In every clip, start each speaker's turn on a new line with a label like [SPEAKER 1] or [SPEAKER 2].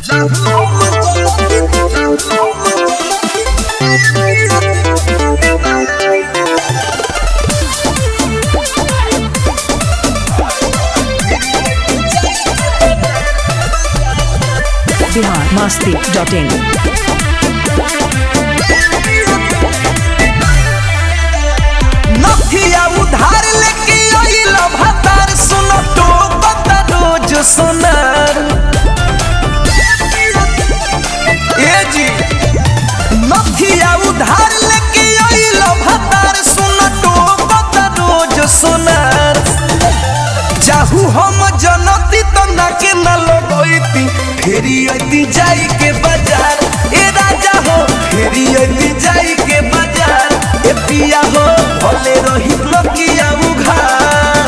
[SPEAKER 1] Bihar Masti dot in
[SPEAKER 2] नथिया उधार लेके आइल भतार सुन टोकता रोज सोनार ए जी नथिया उधार लेके आइल भतार सुन टोकता रोज सोनार चाहू हम जनती तो ना के न लगैती फेरी अती जाई के बाजार ए राजा हो फेरी अती जाई के बाजार ए पिया हो भले रही लकिया उघार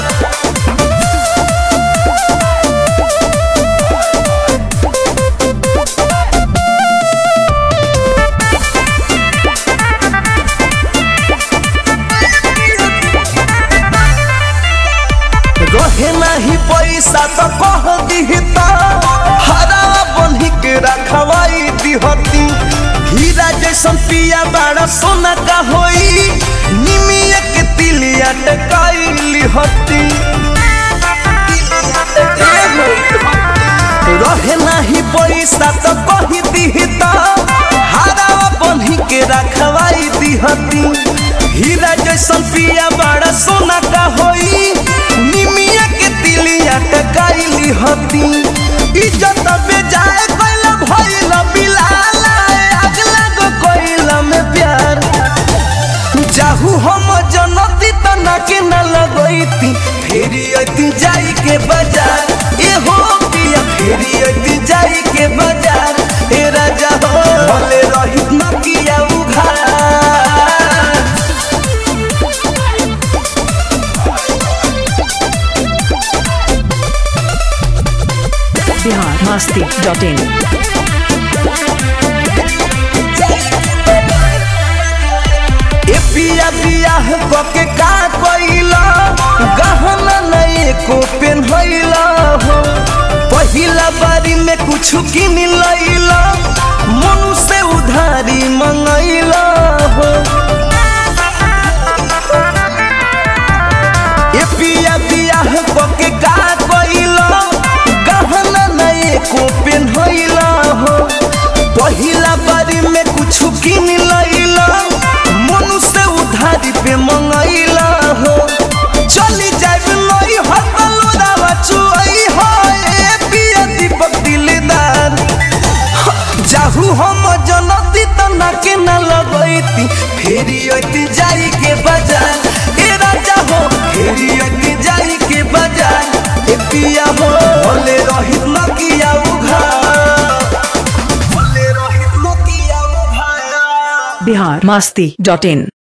[SPEAKER 2] रहे नाही पैसा तो कह दिहता हरा बन्ही के रखवाई दिहती हीरा जैसन पिया बड़ा सोना का होई निमिया के तिलिया टकाई लिहती रहे नाही पैसा तो कही दिहता हरा बन्ही के रखवाई दिहती हीरा जैसन पिया बड़ा सोना का होई निमिया के तिलिया टकाइली हती इज्जत बेजाए कैल भइल बिलाला अगला गो कैल में प्यार जाहू हम जनती त ना के न लगैती फेरी अती जाई के बाजार ए हो पिया फेरी अती जाई के बाजार ए राजा हो भले रही न किया उघार
[SPEAKER 1] बिहार मस्ती डॉट इन
[SPEAKER 2] ए पिया बियाह कके का कइला गहना नहीं को पेन्हइला हो पहिला बारी में कुछ किन लइला मनु से उधारी मंगइला हो ए पिया बियाह कके का कइला गहना नहीं को पेन्हइला हो पहिला बारी में कुछ किन लइला मनु से उधारी पे मंगइला हो चली जाब नई हतलोरावा चुई हो ए पिया दीपक दिलदार जाहू हम जनती त ना के न लगैती फेरी अती जाई के बाजार ए राजा हो फेरी अती जाई के बाजार ए पिया हो भले रहित न किया उघार भले रहित न किया उघार
[SPEAKER 1] बिहार मस्ती डॉट इन